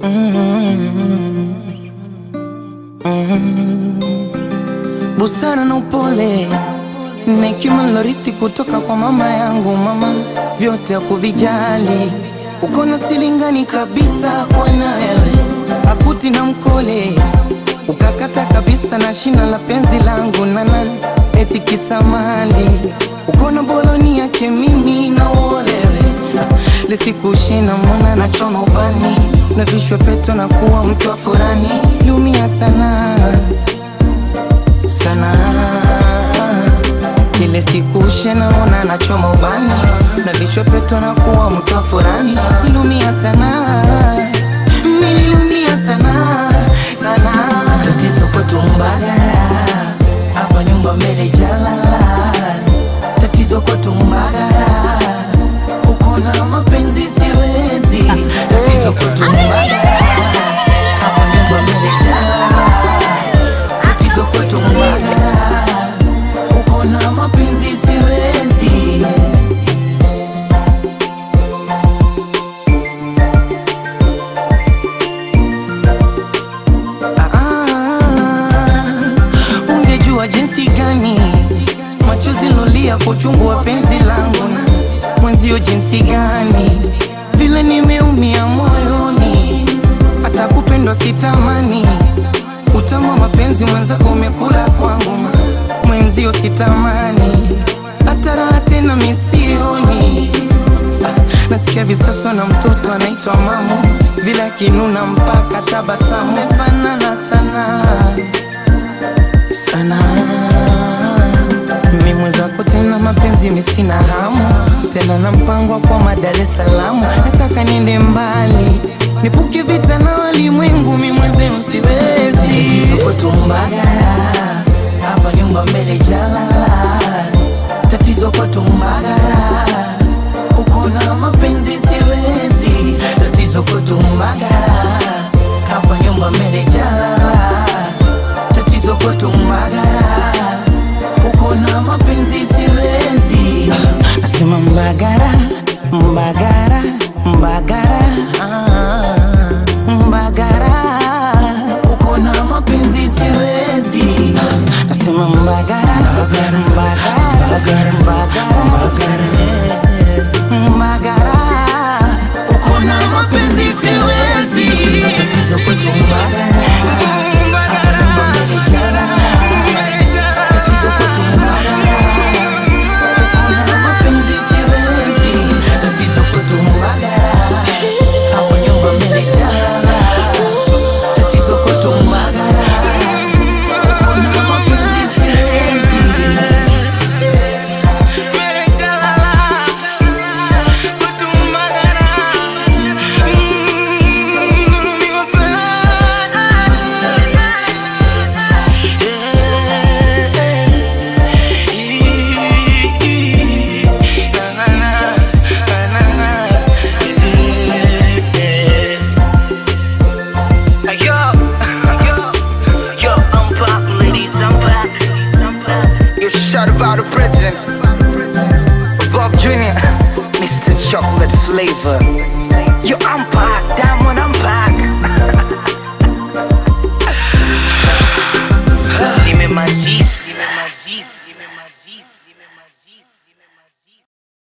busara na upole na hekima nilorithi kutoka kwa mama yangu. Mama vyote hakuvijali, uko na silingani kabisa kwa na wewe, akuti na mkole ukakata kabisa na shina la penzi langu nana eti kisamali uko na boloni yake mimi na uolewe lisikushina mwana na choma ubani na vishwe peto na kuwa mtu wa furani lumia sana sana kile siku shena mwana na choma ubani na vishwe peto na kuwa mtu wa furani lumia sana nililumia sana sana tatizo kwetu Mbagala hapa nyumba mbele jalala tatizo kwetu Mbagala uko na mapenzi siwezi tatizo kwetu Mbagala hapa nyumba mbele jalala tatizo kwetu Mbagala uko na mapenzi siwezi Ah, ungejua jinsi gani machozi lolia kwa uchungu wa penzi langu na mwenzio jinsi gani vile nimeumia moyoni hata kupendwa sitamani utamu wa mapenzi mwenzako umekula kwangu ma- mwenzio sitamani hata raha tena misioni Ah, nasikia visasa na mtoto anaitwa mamu vile akinuna mpaka tabasamu mefanana sana sana mimi mwenzako tena mapenzi misina hamu tena na mpango wa kwa Dar es Salaam nataka niende mbali nipuke vita na walimwengu mi mwenzenu siwezi tatizo kwetu Mbagala hapa nyumba mbele jalala tatizo kwetu Mbagala uko na mapenzi siwezi tatizo kwetu Mbagala hapa nyumba mbele jalala tatizo kwetu Mbagala uko na mapenzi siwezi nasema Mbagara Mbagara Mbagara ah, Mbagara uko na mapenzi siwezi nasema Mbagara Mbagara Mbagara Mbagara Mbagara uko na mapenzi siwezi tatizo kwetu Mbagara hapa nyumba mbele jalala tatizo kwetu Mbagala uko na mapenzi siwezi tatizo kwetu Mbagala hapa nyumba mbele jalala tatizo kwetu Mbagala uko na mapenzi siwezi Yo, yo, yo, I'm back, ladies, I'm back. I'm back. You shut about the president, Bob Jr., Mr. Chocolate Flavor. Yo, I'm back, Diamond, I'm back. Nimemaliza.